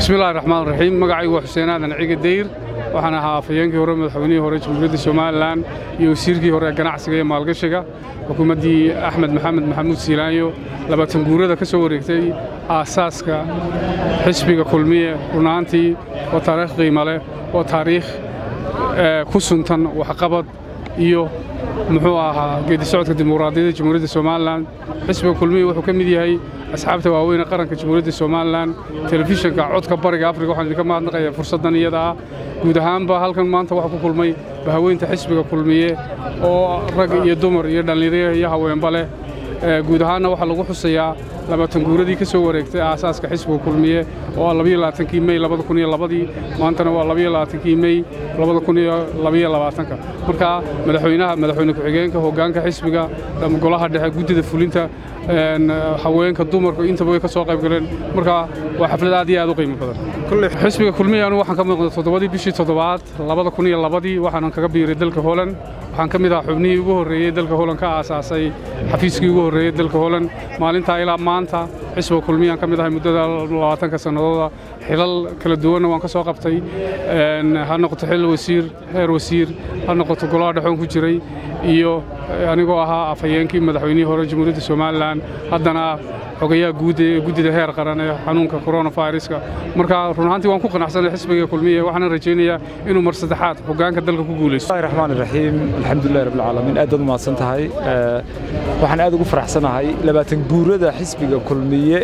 bismillahi raxmaan raxiim magacaygu waa xuseen aadan ciga dayr waxaan ahaa afhayeenkii hore madaxweynihii hore jamhuuriyadda somalilan iyo wasiirkii hore ee ganacsiga iyo maalgashiga xukuumaddii axmed maxamed maxamuud siilaanyo labaatan guurada ka soo wareegtay aasaaska xisbiga kulmiye runaantii oo taariikh qiimo leh oo taariikh ku suntan waxqabad iyo muxuu ahaa geedi socodka dimuqraadiyadda jamhuuriyadda somalilan xisbiga kulmiye wuxuu ka mid yahay asxaabta waaweyn ee qaranka jamhuuriyadda somalilan telefishinka codka bariga afrika waxaan idinka mahadnaqayaa fursaddan iyada ah guud ahaanba halkan maanta waxaa ku kulmay bahaweynta xisbiga kulmiye oo rag iyo dumar iyo dhallinyaro iyo haweenba leh guud ahaanna waxaa lagu xusayaa labaatan guuradii ka soo wareegtay aasaaska xisbiga kulmiye oo ah labayo labaatankii mey labada kun iyo labadii maantana waa labayo labaatankii mey labada kun iyo labayo labaatanka marka madaxweynaha madaxweyne ku-xigeenka hoggaanka xisbiga golaha dhexe guddida fulinta haweenka dumarku intaba way ka soo qayb galeen marka waa xaflad aad iyo aad u qiimo badan xisbiga kulmiye anu waxaan ka muuqda toddobadii bishii toddobaad labada kun iyo labadii waxaanan kaga biiray dalka holand waxaan ka mid ahaa xubnihii ugu horreeyey dalka holand ka aasaasay xafiiskii ugu horreeyey dalka holand maalintaa ilaa maanta xisbiga kulmiyaan ka mid ahay muddada labaatanka sannadooda xilal kala duwanna waan ka soo qabtay ha noqoto xil wasiir heer wasiir ha noqoto golaha dhexoon ku jiray iyo anigoo ahaa afhayeenkii madaxweynihii hore jamhuuriyadda somalilan haddana xogayaha guud ee guddida heer qaran ee xanuunka coronaviruska marka run ahaantii waan ku qanacsanay xisbiga kulmiye waxaana rajaynayaa inuu mar saddexaad hoggaanka dalka ku guulaysto bismillahi raxmaan raxiim alxamdulillahi rabbil caalamiin aad baad u mahadsan tahay waxaan aad ugu faraxsanahay labaatan guurada xisbiga kulmiye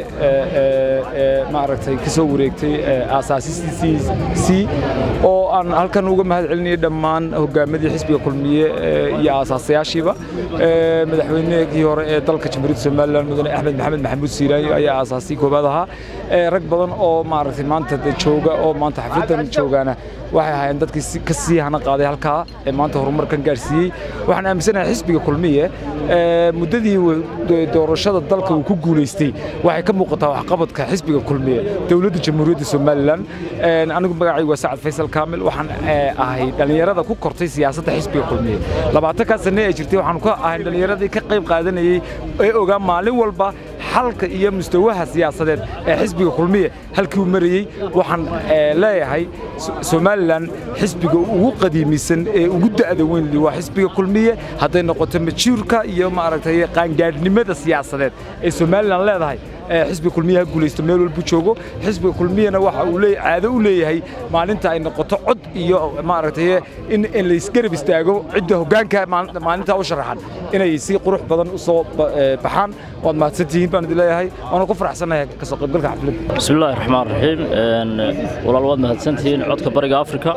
ee maaragtay ka soo wareegtay aasaasistiisii oo aan halkan uga mahad celinayay dhammaan hoggaamadii xisbiga kulmiye iyo aasaasayaashiiba madaxweynihii hore ee dalka jamhuuriyadda somalilan mudane axmed maxamed maxamuud siiraayo ayaa aasaasii koobaad ahaa rag badan oo maaragtay maanta jooga oo maanta xafladdan joogaana waxay ahaayeen dadkii ka sii hana qaaday halkaa ee maanta horumarkan gaarsiiyey waxaan aaminsanahay xisbiga kulmiye muddadii doorashada dalka uu ku guulaystay waxay ka muuqataa waxqabadka xisbiga kulmiye dowladda jamhuuriyadda somalilan anigu magacaygu waa sacad faysal kaamil waxaan ahay dhallinyarada ku kortay siyaasadda xisbiga kulmiye labaatankaa sanne ee jirtay waxaan ka ahay dhallinyaradii ka qayb qaadanayey ee ogaa maalin walba xalka iyo mustawaha siyaasadeed ee xisbiga kulmiye halkii uu marayey waxaan leeyahay somalilan xisbiga ugu qadiimisan ee ugu da'da weyn waa xisbiga kulmiye hadday noqoto majuurka iyo maaragtay qaangaadhnimada siyaasadeed ee somalilan leedahay xisbiga kulmiye ha guulaysto meel walbuu joogo xisbiga kulmiyena waxa uu leeyahay caado u leeyahay maalinta ay noqoto cod iyo maaragtay in in la isgarab istaago cidda hoggaanka maalintaa u sharaxan inay si qurux badan u soo baxaan waad mahadsantihiin baan idin leeyahay waana ku faraxsanahay ka soo qaybgalka xafladda bismillahi raxmaan raxiim walaal waad mahadsantihiin codka bariga afrika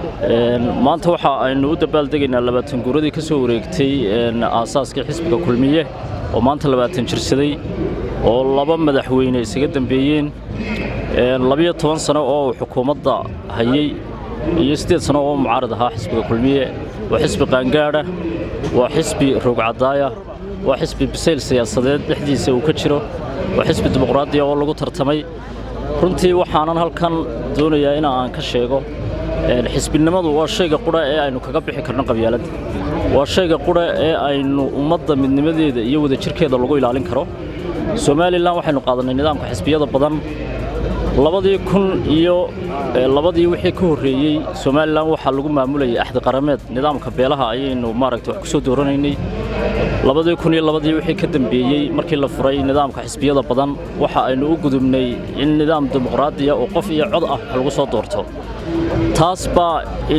maanta waxa aynu u dabaaldegaynaa labaatan guuradii ka soo wareegtay aasaaskii xisbiga kulmiye oo maanta labaatan jirsaday oo laba madaxweyne isaga dambeeyeen labiyo toban sano oo uu xukuumadda hayey iyo siddeed sano oo mucaarad ahaa xisbiga kulmiye waa xisbi qaangaadha waa xisbi roogcadaaya waa xisbi bisayl siyaasadeed dhexdiisa uu ka jiro waa xisbi dimuqraadiya oo lagu tartamay runtii waxaanan halkan doonayaa in aan ka sheego xisbinimadu waa shayga qudha ee aynu kaga bixi karno qabyaaladda waa shayga qudha ee aynu ummadda midnimadeeda iyo wadajirkeeda lagu ilaalin karo somalilan waxaynu qaadannay nidaamka xisbiyada badan labadii kun iyo labadii wixii ka horreeyey somalilan waxaa lagu maamulayay axdi qarameed nidaamka beelaha ayaynu maaragta wax ku soo dooranaynay labadii kun iyo labadii wixii ka dambeeyey markii la furay nidaamka xisbiyada badan waxa aynu u gudubnay in nidaam dimuqraadiya oo qof iyo cod ah wax lagu soo doorto taas baa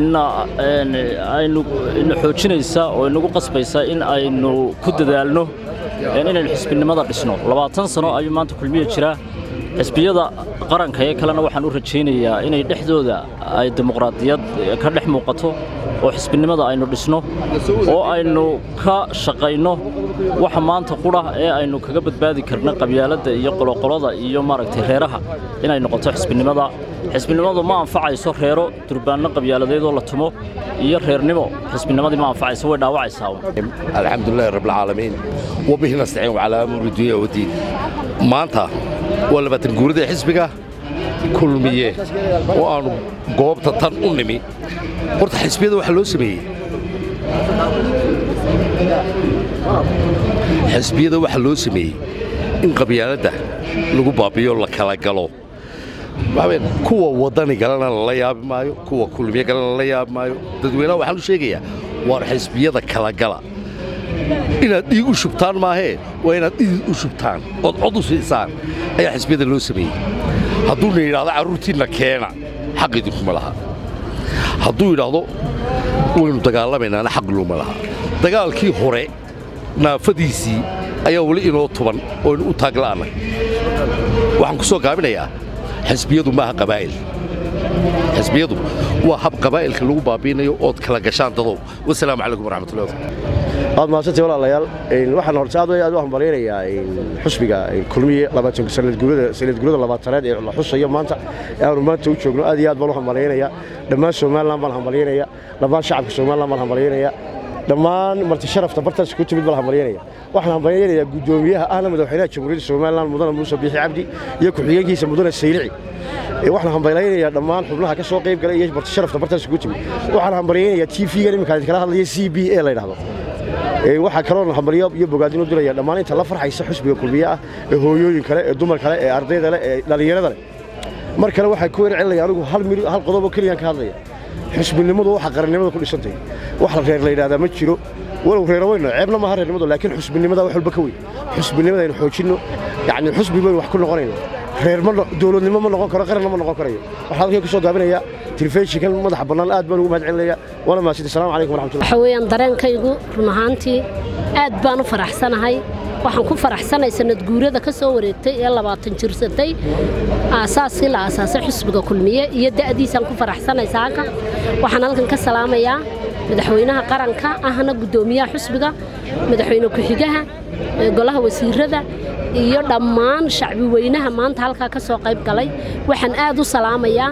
aynu ina xoojinaysa oo inagu qasbaysa in aynu ku dadaalno inaynu xisbinimada dhisno labaatan sano ayuu maanta kulmiye jiraa xisbiyada qaranka ee kalena waxaan u rajaynayaa inay dhexdooda ay dimuqraadiyad ka dhex muuqato oo xisbinimada aynu dhisno oo aynu ka shaqayno waxa maanta qudha ee aynu kaga badbaadi karno qabyaaladda iyo qoloqolada iyo maaragtay reeraha inay noqoto xisbinimada xisbinimadu ma anfacayso reero durbaanno qabyaaladeedoo la tumo iyo reernimo xisbinimadii ma anfacayso way dhaawacaysaa alxamdulilahi rabbilcaalamiin wabihi nastaciin wacalaa amuuri dunya wadiin maanta waa labaatan guurida xisbiga kulmiye oo aannu goobta tan u nimi horta xisbiyada waxaa loo sameeyey xisbiyada waxaa loo sameeyey in qabyaaladda lagu baabiyo la kala galo waxaweyaan kuwa waddani galana lala yaabi maayo kuwa kulmiye galana lala yaabi maayo dadweynaha waxaan u sheegayaa waar xisbiyada kala gala inaad dhiig u shubtaan maahee waa inaad dhiig u shubtaan ood cod u siisaan ayaa xisbiyada loo sameeyey hadduuna yidhahdo carruurtiinna keena xaq idinkuma laha hadduu yidhaahdo waynu dagaalamaynana xaq looma laha dagaalkii hore naafadiisii ayaa weli inoo tuban ooynu u taagla'annay waxaan ku soo gaabinayaa xisbiyadu maaha qabaa'il xisbiyadu waa hab qabaa'ilka lagu baabiinayo ood kala gashaan dadow wasalaamu calaykum waraxmatullahi wabarakatu aad mahadsantii walaalayaal waxaan horta aad aad u hambalyaynayaa xusbiga kulmiye sanadguurada labaatanaad ee la xusayo maanta ee aanu maanta u joogno aad iyo aad baan u hambalyaynayaa dhammaan somalilan baan hambalyaynaya dhammaan shacabka somalilan baan hambalyaynaya dhammaan marti sharafta bartaas ku timid baan hambalyaynaya waxaan hambalyaynayaa guddoomiyaha ahna madaxweynaha jamhuuriyadda somalilan mudane muuse biixi cabdi iyo ku-xigeenkiisa mudane saylici waxaan hambalyaynayaa dhammaan xubnaha ka soo qayb galay iyo marti sharafta bartaas ku timid waxaan hambalyaynayaa t v-gan iminka kala hadlaya c b a la yidhahdo waxaa kaloo hambalyo iyo bogaadin u diraya dhammaan inta la farxaysa xusbiga kulmiye ah ee hooyooyin kale ee dumar kale ee ardayda leh ee dhallinyarada leh mar kale waxaa ku wercelinaya anigu hal qodoboo keliyaan ka hadlaya xusbinimadu waxa qarannimada ku dhisantay wax la reer la yidhahdaa ma jiro walow reero weyno ceebna maaha reernimadu laakiin xusbinimada wax walba ka weyn xusbinimada aynu xoojinno yacni xusbi baynu wax ku noqonayno reer ma dowladnimo ma noqon karo qaranna ma noqon karayo waxaan halkay ku soo gaabinayaa telefishinkan madaxa bannaan aad baan ugu mahad celinaya waana mahadsanti assalamu calaykum waraxmatullahi waxa weeyaan dareenkaygu run ahaantii aad baan u faraxsanahay waxaan ku faraxsanay sanad guurada ka soo wareegtay ee labaatan jirsatay aasaaskii la aasaasay xusbiga kulmiye iyo da'diisaan ku faraxsanay saaka waxaan halkan ka salaamayaa madaxweynaha qaranka ahna guddoomiyaha xusbiga madaxweyne ku-xigaha golaha wasiirada iyo dhammaan shacbi weynaha maanta halkaa ka soo qayb galay waxaan aad u salaamayaa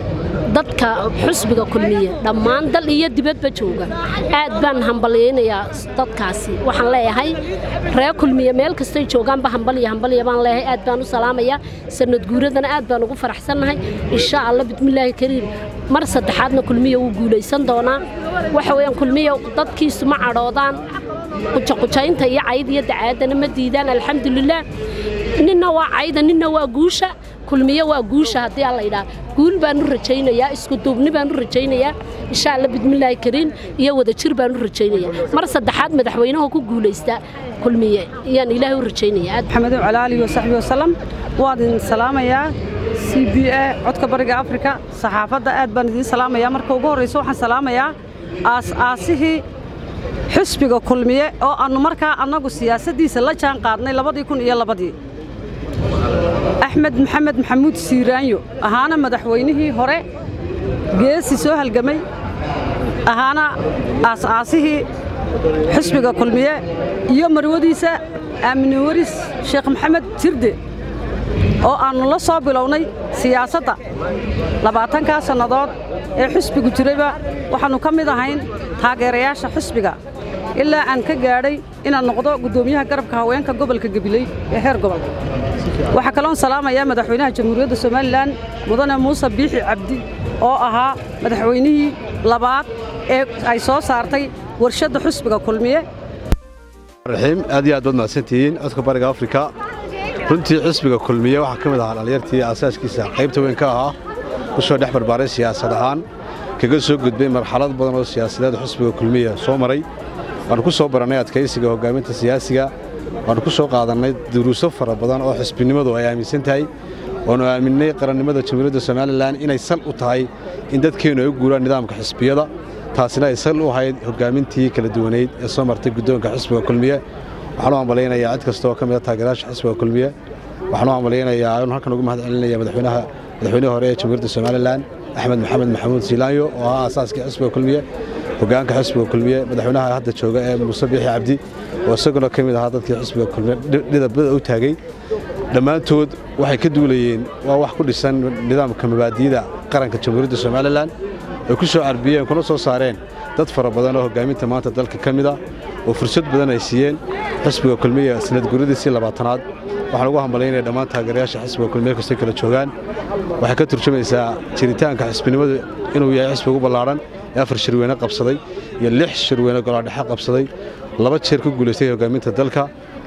dadka xusbiga kulmiye dhammaan dal iyo dibadba jooga aad baan hambalyaynayaa dadkaasi waxaan leeyahay reer kulmiye meel kastay joogaanba hambalya hambalya baan leeyahay aad baan u salaamayaa sanad guuradana aad baan ugu faraxsannahay insha allah bismillaahi kariim mar saddexaadna kulmiye wuu guulaysan doonaa waxa weeyaan kulmiye dadkiisu ma cadhoodaan qujaqujaynta iyo cayd iyo dacaadana ma diidaan alxamdulilaah ninna waa cayda ninna waa guusha kulmiye waa guusha haddii alla yidhaha guul baan u rajaynayaa isku duubni baan u rajaynayaa insha alla bismillaahi kariim iyo wadajir baan u rajaynayaa mar saddexaad madaxweynaha ku guulaysta kulmiye ayaan ilaahay u rajaynayaa maxamed cali alihi wasaxbi wasalam waan idin salaamayaa c b a codka bariga afrika saxaafadda aad baan idiin salaamayaa marka ugu horraysa waxaan salaamayaa aas-aasihii xusbiga kulmiye oo aannu markaa annagu siyaasaddiisa la jaan qaadnay labadii kun iyo labadii axmed maxamed maxamuud siiraanyo ahaana madaxweynihii hore geesi soo halgamay ahaana aas-aasihii xusbiga kulmiye iyo marwadiisa aamine waris sheekh maxamed jirde oo aannu la soo bilownay siyaasadda labaatankaa sannadood ee xusbigu jirayba waxaannu ka mid ahayn taageerayaasha xusbiga ilaa aan ka gaadhay inaan noqdo guddoomiyaha garabka haweenka gobolka gabiley ee heer gobol waxaa kaloon salaamayaa madaxweynaha jamhuuriyadda somalilan mudane muuse biixi cabdi oo ahaa madaxweynihii labaad ee ay soo saartay warshadda xusbiga kulmiye raxiim aad iyo aad baad mahadsantihiin codka bariga afrika runtii xisbiga kulmiye waxaa ka mid ahaa dhallinyartii aasaaskiisa qaybta weyn ka ahaa ku soo dhex barbaaray siyaasad ahaan kaga soo gudbay marxalad badan oo siyaasadeed xisbiga kulmiye soo maray waannu ku soo barannay adkaysiga hoggaaminta siyaasiga waannu ku soo qaadannay duruuso fara badan oo xisbinimadu ay aaminsan tahay waannu aaminnay qarannimada jamhuuriyadda somalilan inay sal u tahay in dadkeennu ay u guuraan nidaamka xisbiyada taasina ay sal u ahayd hoggaamintii kala duwanayd ee soo martay guddoonka xisbiga kulmiye waxaan u hambalaynayaa cid kasta oo ka mida taageerayaasha xisbiga kulmiye waxaan u hambalaynayaa anu halkan ugu mahad celinaya madaxweynaha madaxweynihii hore ee jamhuuriyadda somalilan axmed maxamed maxamuud siilaanyo oo ahaa aasaaskii xisbiga kulmiye hoggaanka xisbiga kulmiye madaxweynaha hadda jooga ee muuse biixi cabdi oo isaguna ka mid ahaa dadkii xisbiga kulmiye dhidabada u taagay dhammaantood waxay ka duulayeen waa wax ku dhisan nidaamka mabaadi'da qaranka jamhuuriyadda somalilan ay ku soo carbiyeen kuna soo saareen dad fara badan oo hoggaaminta maanta dalka ka mid a oo fursad badan ay siiyeen xisbiga kulmiye sanad guradiisii labaatanaad waxaan ugu hambalyaynaya dhammaan taageerayaasha xisbiga kulmiye kastay kala joogaan waxay ka turjumaysaa jiritaanka xisbinimadu inuu yahay xisbi ugu ballaadhan ee afar shirweyne qabsaday iyo lix shirweyne golaadhexe qabsaday laba jeer ku guulaystay hoggaaminta dalka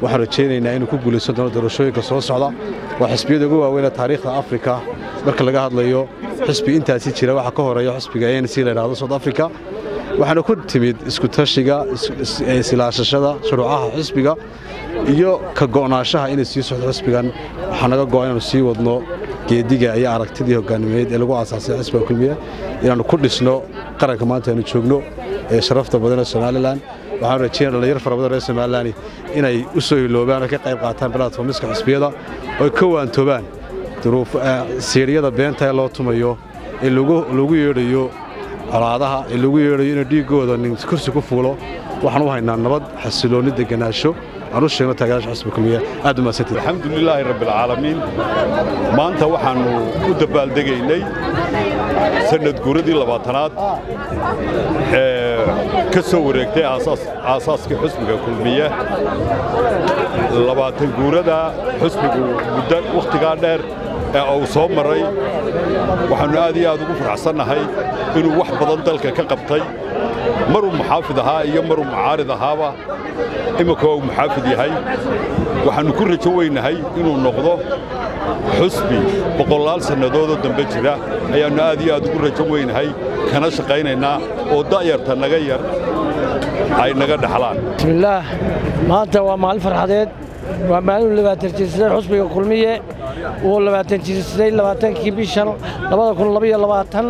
waxaan rajaynaynaa inuu ku guulaysan doono doorashooyinka soo socda waa xisbiyada ugu waaweyn ee taariikhda afrika marka laga hadlayo xisbi intaasi jira waxaa ka horeeya xisbiga a n c la yidhahdo south africa waxaana ku timid iskutashiga isilaashashada shuruucaha xisbiga iyo ka go'naanshaha inay sii socdo xisbigan waxaa naga go'a inaanu sii wadno geediga iyo aragtidii hogaanimeed ee lagu aasaasay xisbiga kulmiye inaannu ku dhisno qaranka maanta aynu joogno ee sharafta badan ee somalilan waxaan rajeynaya dhallinyar fara badan reer somalilan inay u soo hiloobaan oo ka qayb qaataan balatformiska xisbiyada oo ka waantoobaan siiriyada beenta ee loo tumayo ee lagu yeedhayo colaadaha ee lagu yeedhayo inuu dhiiggooda nin kursi ku fuulo waxaan u haynaa nabad xasiloonni deganaansho aan u sheegno taageeraasha xisbiga kulmiye aad u mahadsantihin alxamdulilaahi rabbilcaalamiin maanta waxaannu u dabaaldegaynay sannad guuradii labaatanaad ee ka soo wareegtay aasaaskii xusbiga kulmiye labaatan guurada xusbigu muddo wakhtigaa dheer ee uu soo maray waxaannu aad iyo aad ugu faraxsannahay inuu wax badan dalka ka qabtay maruu muxaafid ahaa iyo maruu mucaarid ahaaba imminka waa uu muxaafid yahay waxaannu ku rajo weynahay inuu noqdo xusbi boqolaal sannadoodoo dambe jira ayaannu aad iyo aad ugu rajo weynahay kana shaqaynaynaa oo da'yarta naga yar ay naga dhaxlaan bismillaah maanta waa maalin farxadeed waa maalin labaatan jirsaday xusbiga kulmiye uu labaatan jirsaday labaatankii bishan labada kun labaiyo labaatan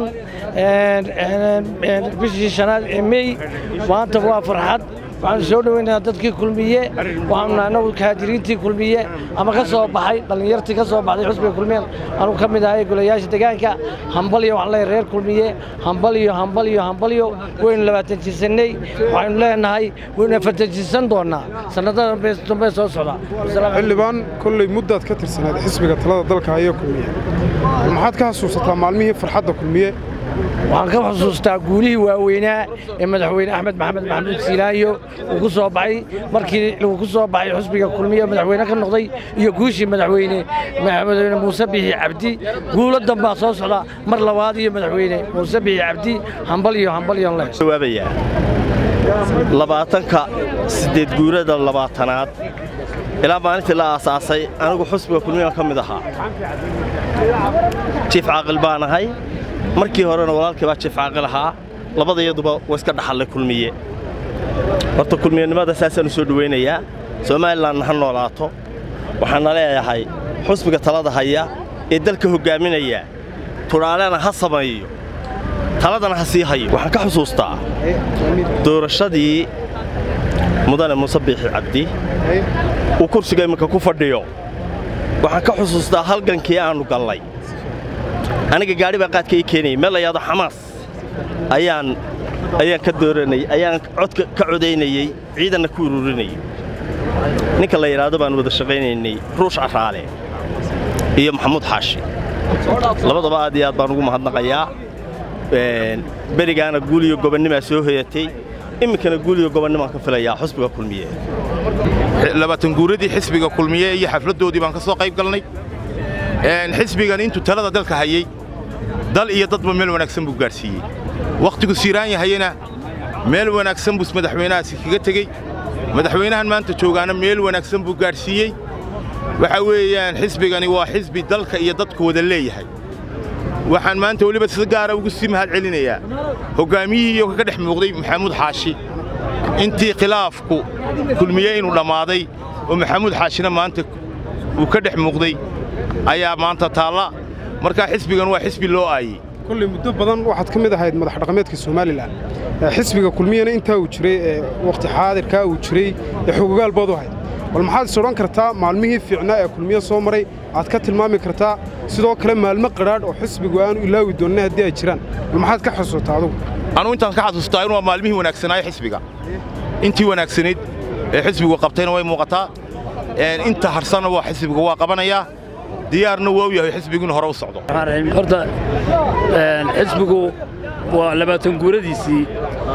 bishii shanaad ee mey maanta waa farxad waxaanu soo dhoweynayaa dadkii kulmiye waxaanu annagu kaadiriintii kulmiye ama ka soo baxay dhallinyartii ka soo baxday xusbiga kulmiye anugu ka mid ahay golayaasha deegaanka hambalyo waxaan leeyahay reer kulmiye hambalyo hambalyo hambalyo waynu labaatan jirsannay waxaynu leenahay waynu afartan jirsan doonnaa sannadada dambe soo socda xildhibaan kolley muddaad ka tirsanayd xisbiga talada dalka haya kulmiye maxaad ka xasuusataa maalmihii farxadda kulmiye waxaan ka xusuustaa guulihii waaweynaa ee madaxweyne axmed maxamed maxamuud siilaayo uu ku soo baxay markii uu ku soo baxay xusbiga kulmiye madaxweyne ka noqday iyo guushii madaxweyne madaxweyne muuse bixi cabdi guulo dambaa soo socda mar labaad iyo madaxweyne muuse bixi cabdi hambal iyo hambal iyo leh jawaabayaa labaatanka siddeed guurada labaatanaad ilaa maalintii la aasaasay anigu xusbiga kulmiyaan ka mid ahaa jiif caaqil baan ahay markii horena walaalkii baa jiif caaqil ahaa labadayaduba waa iska dhaxallay kulmiye horta kulmiyanimada saasaanu soo dhowaynayaa somalilanna ha noolaato waxaana leeyahay xusbiga talada haya ee dalka hoggaaminaya tudhaalena ha sameeyo taladana ha sii hayo waxaan ka xusuustaa doorashadii mudane muuse biixi cabdi uu kursiga imminka ku fadhiyo waxaan ka xusuustaa halgankii aannu gallay aniga gaadhi baa qaadka ii keenayay meel la yahdo xamaas ayaan ayaan ka dooranayay ayaan codka ka codaynayey ciidanna ku ururinayay ninka la yidhaahdo baan wada shaqaynaynay ruush carraale iyo maxamuud xaashi labadaba aad iyo aad baan ugu mahadnaqayaa berigaana guuliyo gobannimaa soo hoyatay iminkana guuliyo gobannimaan ka filayaa xusbiga kulmiye labaatan guuradii xisbiga kulmiye iyo xafladdoodii baan ka soo qayb galnay xisbigan intuu talada dalka hayey dal iyo dadba meel wanaagsan buu gaadhsiiyey wakhtigu siiraan yahayena meel wanaagsan buu madaxweynahaasi kaga tegey madaxweynahan maanta joogaana meel wanaagsan buu gaadhsiiyey waxa weeyaan xisbigani waa xisbi dalka iyo dadku wada leeyahay waxaan maanta weliba si gaara ugu sii mahad celinayaa hoggaamiyihii iyo ka dhex muuqday maxamuud xaashi intii khilaafku kulmiye inuu dhammaaday oo maxamuud xaashina maanta uu ka dhex muuqday ayaa maanta taalla markaa xisbigan waa xisbi loo aayey kolley muddo badan waxaad ka mid ahayd madax dhaqameedka somalilan xisbiga kulmiyana intaa uu jiray ee wakhti xaadirkaa uu jiray ee xogogaal baad u ahayd bal maxaad is odhan kartaa maalmihii fiicnaa ee kulmiye soo maray aad ka tilmaami kartaa sidoo kale maalmo qadhaadh oo xisbigu aanu ilaawi doonnin haddii ay jiraan bal maxaad ka xasuusataa adugu anugu intaan ka xasuustaa inuu waa maalmihii wanaagsanaaye xisbiga intii wanaagsanayd ee xisbigu qabtayna way muuqataa inta harsanna waa xisbiga waa qabanayaa diyaarna waa u yahay xisbigu inuu hore u socdo horta xisbigu waa labaatan guuradiisii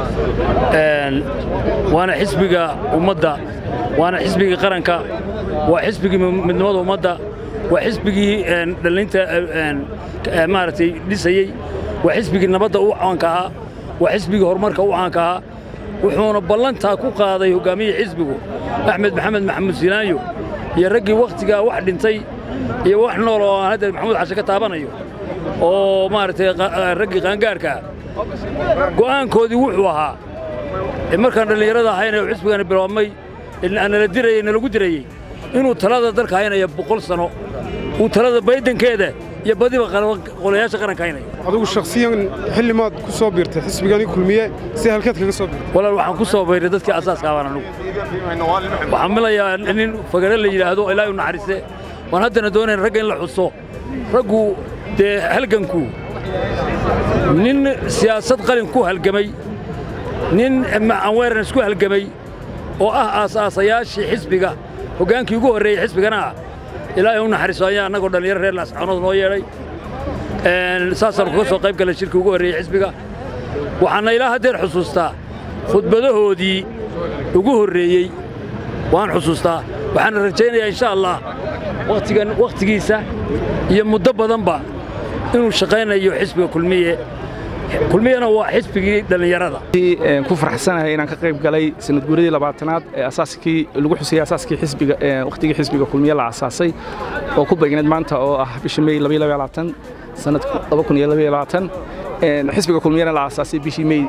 waana xisbiga ummadda waana xisbigii qaranka waa xisbigii midnimada ummadda waa xisbigii dhallinta maaragtay dhisayey waa xisbigii nabadda u caanka ahaa waa xisbigii horumarka u caanka ahaa wuxuuna ballantaa ku qaaday hoggaamiyii xisbigu axmed maxamed maxamuud silaanyo iyo raggii wakhtigaa wax dhintay iyo wax nool oo aan hadda maxamuud xashe ka taabanayo oo maaragtay raggii qaangaarkaa go'aankoodii wuxuu ahaa markaan dhallinyarada ahayna xisbigana biloobmay nala dirayey nalagu dirayey inuu talada dalka haynaya boqol sano uu talada baydankeeda iyo badiba qolayaasha qaranka haynaya adigu shakhsiyan xilli maad ku soo biirtay xisbigani kulmiye si halkeed kaga soo biirtay walaal waxaan ku soo bayray dadkii asaaska abaan anugu waxaan milayaa nin fagare la yidhaahdo ilaahay u naxariiste waan haddana doonayn ragga in la xuso raggu dee halganku nin siyaasad qalin ku halgamay nin awareness ku halgamay oo ah aasaasayaashii xisbiga hoggaankii ugu horreeyey xisbigana ah ilaahay u naxariiso ayaa annagoo dhallinyaro reer laascaanood noo yeedhay saasaan kaga soo qayb galay shirkii ugu horreeyey xisbiga waxaana ilaa haddeer xusuustaa khudbadahoodii ugu horreeyey waan xusuustaa waxaana rajaynayaa insha allah wakhtigan wakhtigiisa iyo muddo badanba inuu shaqaynayo xisbiga kulmiye kulmiyana waa xisbigii dhallinyarada ku faraxsanahay inaan ka qayb galay sanad guuradii labaatanaad ee asaaskii lagu xusayay asaaskii xisbiga wakhtigii xisbiga kulmiye la asaasay oo ku beegneed maanta oo ah bisha May 2022 sanadka 2022 xisbiga kulmiyana la asaasay bishii May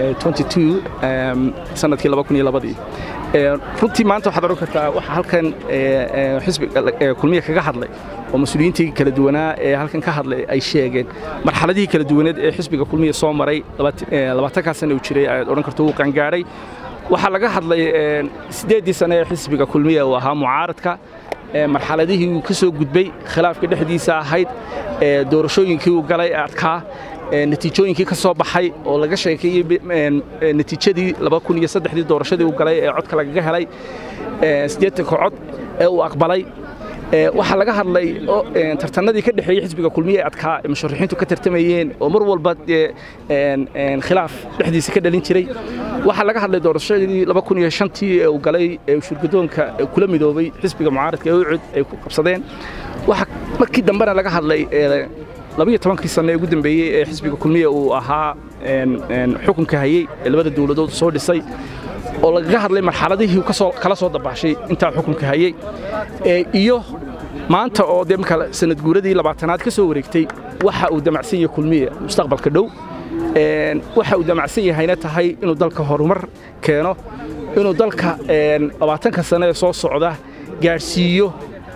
22 sanadkii 2002 runtii maanta waxaad oran kartaa waxa halkan xisbiga kulmiye kaga hadlay oo mas-uuliyiintii kala duwanaa ee halkan ka hadlay ay sheegeen marxaladihii kala duwaneed ee xisbiga kulmiye soo maray labaatankaa sana uu jiray ayaad odhan karto wuu qangaadhay waxaa laga hadlay siddeeddii sane ee xisbiga kulmiye uu ahaa mucaaradka marxaladihii uu ka soo gudbay khilaafka dhexdiisa ahayd doorashooyinkii uu galay ee adkaa natiijooyinkii ka soo baxay oo laga sheekeeyey natiijadii dii doorashadii uu galay ee codka lagaga helay siddeetanka cod ee uu aqbalay waxaa laga hadlay tartanadii ka dhexeeyey xisbiga kulmiye adkaa ee musharaxiintu ka tartamayeen oo mar walba khilaaf dhexdiisa ka dhalin jiray waxaa laga hadlay doorashadii tii ee uu galay ee shurgadoonka kula midoobay xisbiga mucaaradka ee ucud ay ku qabsadeen waxaa markii dambena laga hadlay labiyo tobankii sano ee ugu dambeeyey ee xisbiga kulmiye uu ahaa xukunka hayey ee labada dowladood soo dhisay oo lagaga hadlay marxaladihii kala soo dabaashay intaa xukunka hayey iyo maanta oo dee marka sanad guuradii labaatanaad ka soo wareegtay waxa uu damacsan yahay kulmiye mustaqbalka dhow waxa uu damacsan yahayna tahay inuu dalka horumar keeno inuu dalka labaatanka sano ee soo socda gaadhsiiyo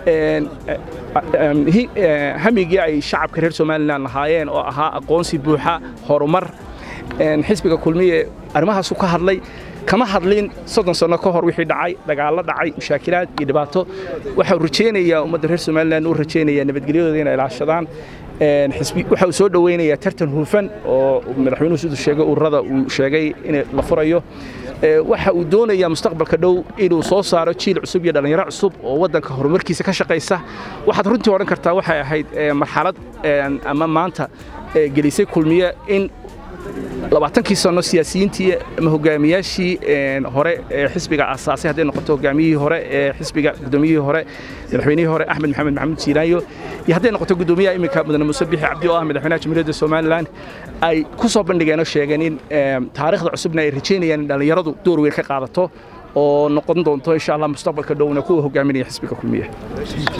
hamigii ay shacabka reer somalilan lahaayeen oo ahaa aqoonsi buuxa horumar xisbiga kulmiye arrimahaasu ka hadlay kama hadlin soddon sanno ka hor wixii dhacay dagaallo dhacay mushaakilaad iyo dhibaato waxau rajaynayaa ummadda reer somalilan uu rajaynayaa nabadgelyadooda inay ilaashadaan waxa uu soo dhoweynayaa tartan hufan oo madaxweynuhu siduu sheegay ururada uu sheegay in la furayo waxa uu doonayaa mustaqbalka dhow inuu soo saaro jiil cusub iyo dhallinyaro cusub oo waddanka horumarkiisa ka shaqaysa waxaad runtii odhan kartaa waxay ahayd marxalad ama maanta gelisay kulmiye in labaatankii sano siyaasiyiintii ama hogaamiyaashii hore ee xisbiga asaasay hadday noqoto hogaamiyihii hore ee xisbiga gudoomiyihii hore madaxweynihii hore axmed maxamed maxamuud siilaayo iyo hadday noqoto gudoomiyaha iminka mudane muuse bixi cabdi oo ah madaxweynaha jamhuuriyadda somalilan ay ku soo bandhigeen oo sheegeen in taariikhda cusubna ay rajaynayaan in dhallinyaradu door weyn ka qaadato oo noqon doonto insha allah mustaqbalka dhowna kuwa hogaaminaya xisbiga kulmiye